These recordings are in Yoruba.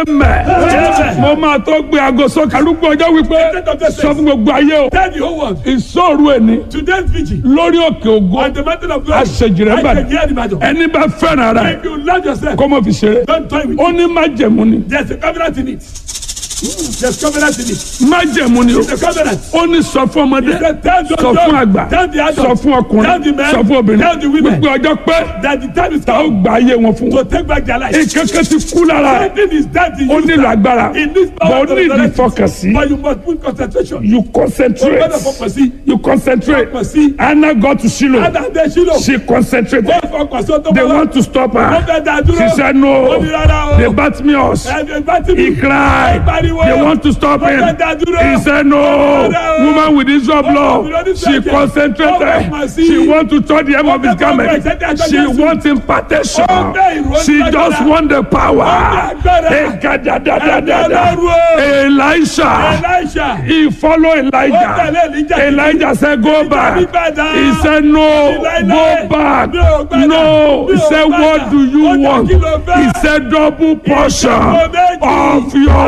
amen mo máa tó gbé aago sókè arúgbó ọjọ́ wípé sọ fún gbogbo ayé o Tell the whole world. ìṣòro ẹni Today's vigil. lórí òkè ògo On the mountain of glory. àṣejìrẹ́ I bàdàn can hear the battle. ẹni bá fẹ́ràn rẹ̀ If you love yourself, kó mọ̀ fi ṣeré don't toy with ó it. ní májẹ̀mú ni There's a covenant in it. There's covenant in it. májẹ̀mú ni o The covenant. ó ní sọ fún ọmọdé He said, tell the sọ fún àgbà tell the adults, sọ fún tell ọkùnrin the men, sọ fún obìnrin tell the women. gbogbo ọjọ́ pé that the time is ta ó come gba ayé wọn fún to wọn take back their life. ìkẹ́kẹ́ ti kú lára ẹ̀ Something is dead in ó you. nílò agbára In this bọ̀ power ó ní ìdí resurrection. fọkànsí But you must put concentration. you O concentrate gbọ́dọ̀ fọkàn sí. you concentrate Fọkàn sí. Anna got to Shiloh Adàdé sílò. she concentrated Wọ́n fọkàn sí ọtọ́ they bọ́lá. want to stop Wọ́n her fẹ́ dá dúró. she said no Ó ní rárá o. they bat me us Ẹ̀ẹ́dẹ̀ bá ti he mú. cried Ó pariwo. they want to stop Wọ́n him fẹ́ dá dúró. he said no Rárá o. woman with issue of blood Ọmọbìnrin oníṣẹ́ she ẹ̀jẹ̀. concentrated Ọmọ sí. she want to touch the hem of his Ọmọ garment ọmọ ẹ̀jẹ̀ tí a she jẹ́ Jésù. want impartation Ọmọ ìró she ní just agbára. want the power Ọmọ agbára. ekadadadadada Ẹ̀mí Ọlọ́run o. Elisha Elisha. he follow Ó tẹ̀lé Elijah Elijah. Elijah said go back Ìbàdàn. he said no Láíláí. go back Mi ò gbàdá. no he Mi ò said gbàdá. what do you Ó ní want kí ló fẹ́? he said double portion Ìjọba méjì. of your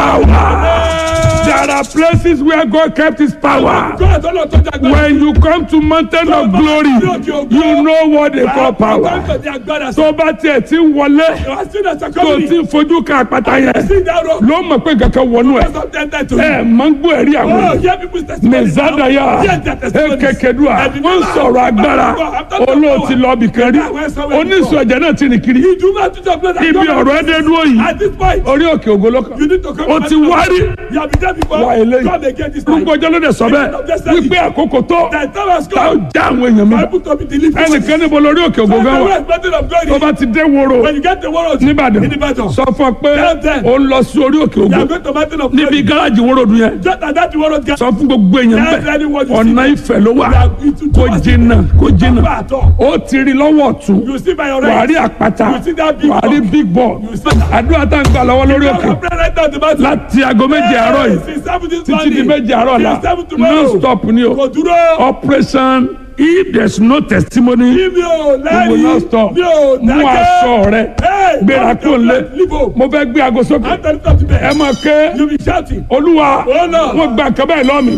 power there are places where God kept his power God tó lọ tó jà gbọ́dọ̀. when you come to mountain of glory you know what they call power tó bá tiẹ̀ ti ń wọlé tó ti ń fojú kan àpáta yẹn ló mọ̀ pé kankan wọnú ẹ̀ ẹ̀ máa ń gbọ́ ẹ̀rí àwọn èèyàn mẹ̀zádàyà ekekedua wọ́n ń sọ̀rọ̀ agbára olóòtí lọ́ọ̀bì kan rí oníṣòwò ẹ̀jẹ̀ náà ti rìn kiri ibi ọ̀rọ̀ ẹ̀dẹ̀ dúró yìí orí òkè ògolókan ó ti wárí wá eléyìí gbogbo ọjọ́ ló dẹ̀ sọ bẹ́ẹ̀ wípé àkókò tó tá ó já àwọn èèyàn mi ẹnìkan níbo lórí òkè ògolókan wà tó bá ti dé woro nìbàdàn sọ fún ọ pé ó ń lọ sí orí òkè ògo níbi gáràjì woro dùn yẹn sọ fún gbogbo èèyàn bẹ́ẹ̀ ọ̀nà ìfẹ́ ló wà kó jìnnà kó jìnnà ó ti rí lọ́wọ́ ọ̀tún wàá rí àpáta wàá rí big ball àdúrà tá à ń gbà lọ́wọ́ lórí òkè láti aago méje àárọ̀ yìí títí di méje àárọ̀ la non stop ni o operation if there is no testimony we will not stop mú aṣọ rẹ gbéra kó lé mo fẹ́ gbé aago sókè ẹ máa ké olúwa wọ́n gba nǹkan báyìí lọ́mì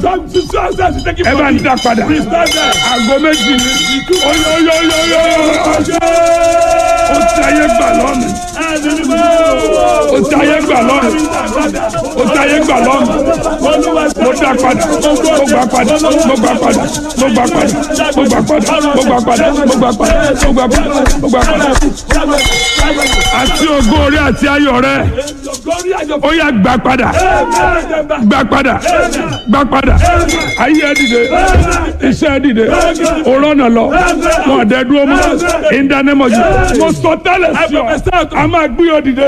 ẹ bá ń dá padà aago méjì ni oyoyoyoyo ó ti ayé gbà lọ́mì ó ti ayé gbà lọ́mì ó ti ayé gbà lọ́mì mo dá padà mo gbà padà mo gbà padà mo gbà padà mo gbà padà mo gbà padà mo gbà padà mo gbà padà mo gbà padà àti ògo orí àti ayọ̀ rẹ ó yá gbà padà gbà padà gbà padà ayé ẹ dìde iṣẹ́ ẹ dìde òrọ́nà lọ wọn àdẹ dúró mọ́ ìdánimọ̀jù mo sọ tẹ́lẹ̀ sí ọ a máa gbé ọ dìde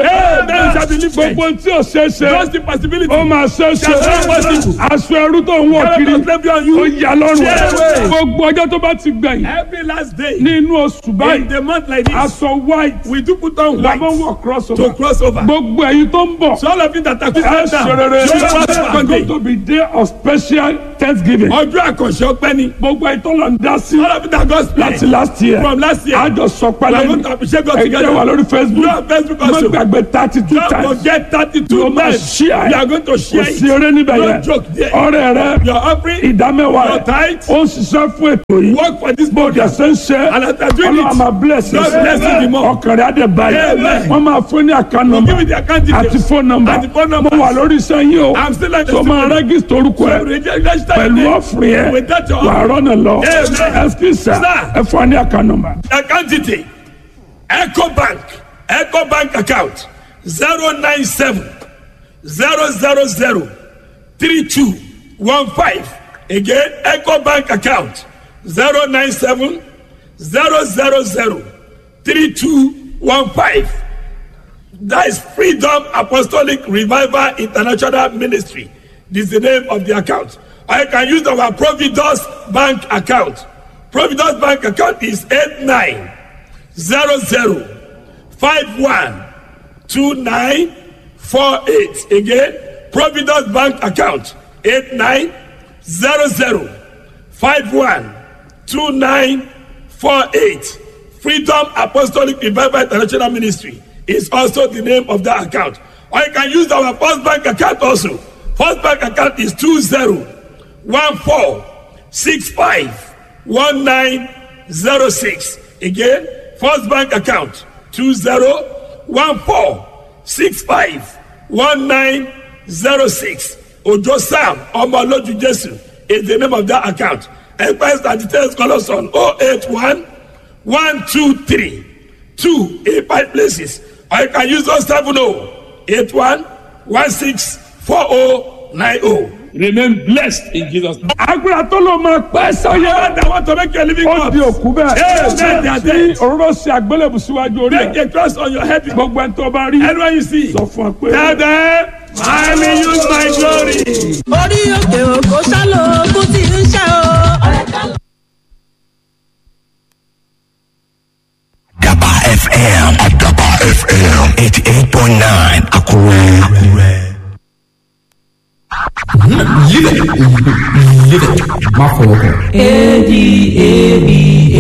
gbogbo tí o ṣe ṣe ó máa ṣe ṣe aṣọ ẹrú tó ń wọ̀ kiri ó yà lọ́rùn gbogbo ọjọ́ tó bá ti gbẹ̀yìn Every last day ní inú oṣù in báyìí the month like this, aṣọ white we do put on white làbọ̀ wọ̀ cross to over cross over. gbogbo ẹ̀yin tó ń bọ̀ So all of you that are ẹ Christian ṣe now, rere you must it's Sunday. going to be day of special thanksgiving Ọjọ́ àkànṣe ọpẹ́ ni. gbogbo ẹ̀yin tó lọ ń dá sí All of you that God láti speak last year from last year. àjọ sọ We pálẹ̀ are ní going to appreciate God ẹ̀jẹ̀ together. wà lórí You facebook have Facebook má also. gbàgbé thirty two Don't times forget thirty-two Ló máa times. share You are going to kò share sí it. eré níbẹ̀ No yẹn joke there. ọrẹ rẹ Your offering, ìdámẹ́wàá your rẹ tithe, ó ń ṣiṣẹ́ fún ètò yìí work for this bó body. dẹ̀ ṣe ń ṣe And as I do ọlọ́run it, máa bless God bless you the more. ọkàn rẹ̀ á dẹ̀ báyìí Amen. wọ́n máa fún ní àká nọ́mbà Give me the account àti details. fóònù nọ́mbà And the phone mo numbers. wà lórí iṣẹ́ yín o I'm still like tó máa rẹ́gísítì orúkọ ẹ̀ pẹ̀lú ọ̀fìn ẹ̀ With that your wà á rọ́nà lọ Amen. ẹ̀sìkìsà Sir. ẹ fún wa ní àká nọ́mbà. account detail eco bank eco bank account zero nine seven zero zero zero three two one five again eco bank account zero nine seven zero zero zero three two one five that is freedom apostolic revival international ministry this is the name of the account or you can use our providus bank account providus bank account is eight nine zero zero five one two nine four eight again providus bank account eight nine zero zero five one two nine four eight freedom apostolic revival international ministry is also the name of that account Or you can use our first bank account also. First bank account is 2014651906. Again, first bank account 2014651906. Ojo Sam Omoloju Jesu is the name of that account. Enquiries and details call us on 081 123 2 eight five places. Or you can use 070 81 16 4090. Remain blessed in Jesus' name. agbára tó ló máa pẹ́ sáyé. I want to make you a living ó God. di òkú bẹ́ẹ̀. Amen. They are tí dead. òróró ṣe àgbélébù síwájú orí Make ẹ̀. a cross on your head. gbogbo ẹni tó bá rí. Anyone you see, sọ fún ọ pé. tell them, I will use my glory. orí òkè òkò sálò ogun tí ń ṣe o. Daba FM. Daba FM. 88.9 Akure. Akure. Live it. Live it. Má fọwọ́ kàn. A D A B